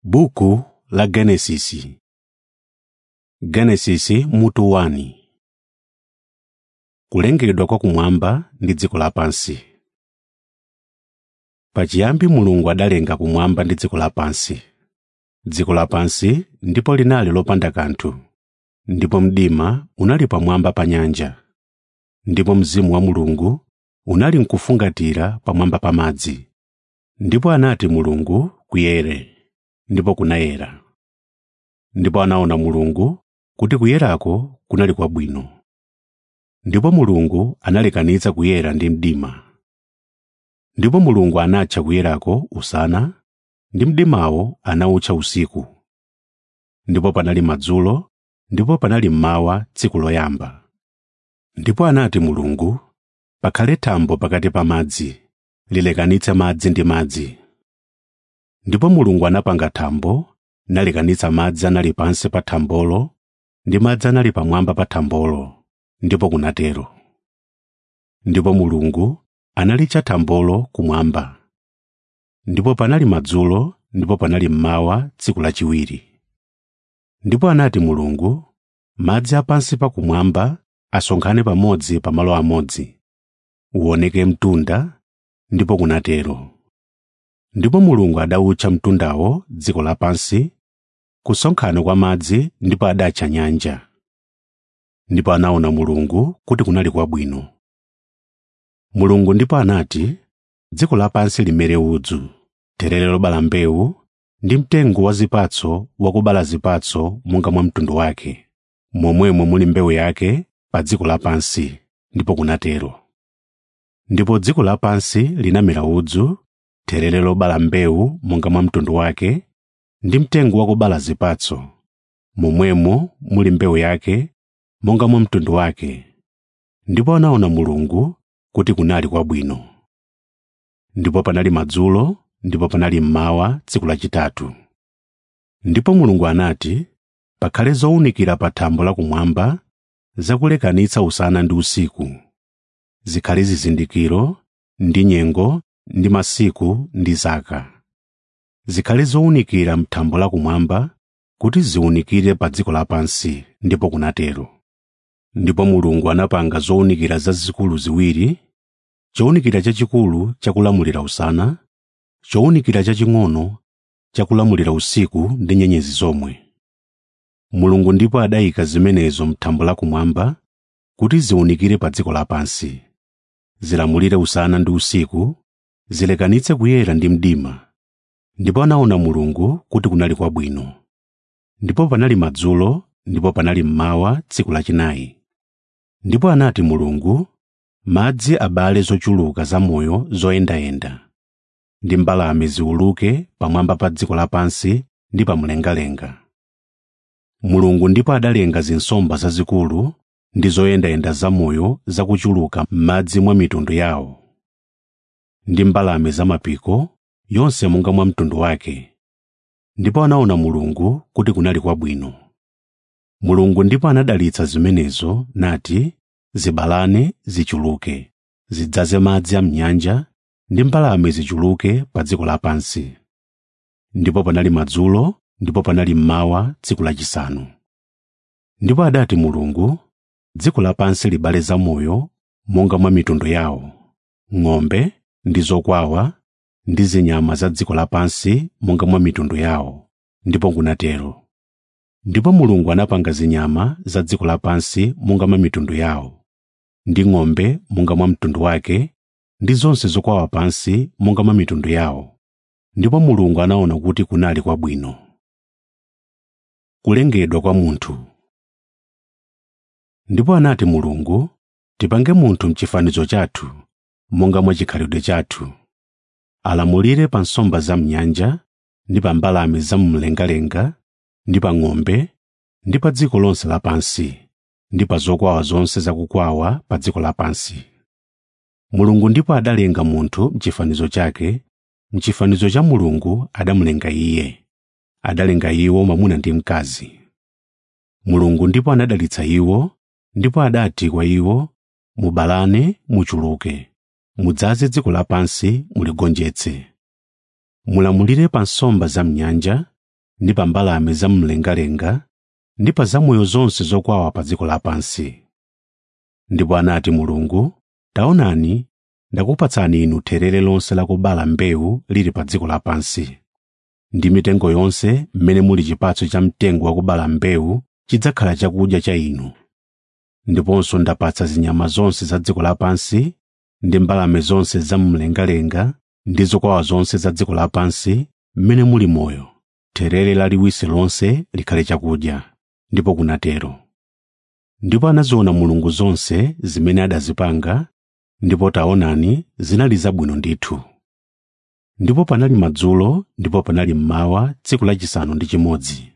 Buku la Genesisi Genesisi mutu 1 Kulengedwa kwa kumwamba ndi dziko lapansi. Pachiyambi Mulungu adalenga kumwamba ndi dziko lapansi. Dziko lapansi ndipo linali lopanda kanthu, ndipo mdima unali pamwamba pa nyanja. Ndipo Mzimu wa Mulungu unali mkufungatira pamwamba pa madzi. Ndipo anati Mulungu, “Kuyere,” ndipo kunayera. Ndipo anaona Mulungu kuti kuyerako kunali kwabwino. Ndipo Mulungu analekanitsa kuyera ndi mdima. Ndipo Mulungu anatcha kuyerako usana, ndi mdimawo anawutcha usiku. Ndipo panali madzulo, ndipo panali mmawa tsiku loyamba. Ndipo anati Mulungu, “Pakhale thambo pakati pa madzi, lilekanitse madzi ndi madzi.” Ndipo Mulungu anapanga thambo, nalekanitsa madzi anali pansi pa thambolo ndi madzi anali pamwamba pa thambolo, ndipo kunatero. Ndipo Mulungu analitcha thambolo kumwamba. Ndipo panali madzulo, ndipo panali mmawa tsiku lachiwiri. Ndipo anati Mulungu, “Madzi a pansi pa kumwamba asonkhane pamodzi pa malo amodzi, uwoneke mtunda,” ndipo kunatero. Ndipo Mulungu adawutcha mtundawo dziko lapansi, kusonkhana kwa madzi ndipo adatcha nyanja. Ndipo anaona Mulungu kuti kunali kwabwino. Mulungu ndipo anati, “Dziko lapansi limere udzu, therere lobala mbewu, ndi mtengo wa zipatso wakubala zipatso monga mwa mtundu wake, momwemo muli mbewu yake pa dziko lapansi.” Ndipo kunatero. Ndipo dziko lapansi linamera udzu, therere lobala mbewu monga mwa mtundu wake, ndi mtengo wakubala zipatso, momwemo muli mbewu yake monga mwa mtundu wake. Ndipo anaona Mulungu kuti kunali kwabwino. Ndipo panali madzulo, ndipo panali mmawa tsiku lachitatu. Ndipo Mulungu anati, “Pakhale zowunikira pa thambo lakumwamba zakulekanitsa usana ndi usiku, zikhale zizindikiro ndi nyengo ndi masiku ndi zaka. Zikhale zowunikira m'thambo lakumwamba kuti ziwunikire pa dziko lapansi.” Ndipo kunatero. Ndipo Mulungu anapanga zowunikira zazikulu ziwiri, chowunikira chachikulu chakulamulira usana, chowunikira chaching'ono chakulamulira usiku ndi nyenyezi zomwe. Mulungu ndipo adayika zimenezo m'thambo lakumwamba kuti ziwunikire pa dziko lapansi, zilamulire usana ndi usiku, zilekanitse kuyera ndi mdima. Ndipo anaona Mulungu kuti kunali kwabwino. Ndipo panali madzulo, ndipo panali mmawa tsiku lachinayi. Ndipo anati Mulungu, “Madzi abale zochuluka zamoyo zoyendayenda, ndi mbalame ziwuluke pamwamba pa dziko lapansi ndi pa mlengalenga.” Mulungu ndipo adalenga zinsomba zazikulu ndi zoyendayenda zamoyo zakuchuluka m'madzi mwa mitundu yawo, ndi mbalame zamapiko, yonse monga mwa mtundu wake. Ndipo anaona Mulungu kuti kunali kwabwino. Mulungu ndipo anadalitsa zimenezo nati, “Zibalane zichuluke, zidzaze madzi a m'nyanja, ndi mbalame zichuluke pa dziko lapansi.” Ndipo panali madzulo, ndipo panali mmawa tsiku lachisanu. Ndipo adati Mulungu, “Dziko lapansi libale zamoyo monga mwa mitundu yawo, ng'ombe ndi zokwawa ndi zinyama za dziko lapansi monga mwa mitundu yawo.” Ndipo kunatero. Ndipo Mulungu anapanga zinyama za dziko lapansi monga mwa mitundu yawo, ndi ng'ombe monga mwa mtundu wake, ndi zonse zokwawa pansi monga mwa mitundu yawo. Ndipo Mulungu anaona kuti kunali kwabwino. Kulengedwa kwa munthu Ndipo anati Mulungu, “Tipange munthu m'chifanizo chathu, monga mwa chikhalidwe chathu, alamulire pa nsomba za m'nyanja, ndi pa mbalame zamumlengalenga, ndi pa ng'ombe, ndi pa dziko lonse lapansi, ndi pa zokwawa zonse zakukwawa pa dziko lapansi.” Mulungu ndipo adalenga munthu m'chifanizo chake, m'chifanizo cha Mulungu adamulenga iye, adalenga iwo mwamuna ndi mkazi. Mulungu ndipo anadalitsa iwo, ndipo adati kwa iwo, “Mubalane muchuluke, mudzaze dziko lapansi muligonjetse. mulamulire pa nsomba za m'nyanja ndi pa mbalame zamumlengalenga ndi pa zamoyo zonse zokwawa pa dziko lapansi ndipo anati mulungu taonani ndakupatsani inu therere lonse lakubala mbewu lili pa dziko lapansi ndi mitengo yonse mmene muli chipatso cha mtengo wakubala mbewu chidzakhala chakudya cha inu ndiponso ndapatsa zinyama zonse za dziko lapansi ndi mbalame zonse zamumlengalenga ndi zokwawa zonse za dziko lapansi mmene muli moyo therere laliwisi lonse likhale chakudya ndipo kunatero ndipo anaziona mulungu zonse zimene adazipanga ndipo taonani zinali zabwino ndithu ndipo panali madzulo ndipo panali mmawa tsiku lachisanu ndi chimodzi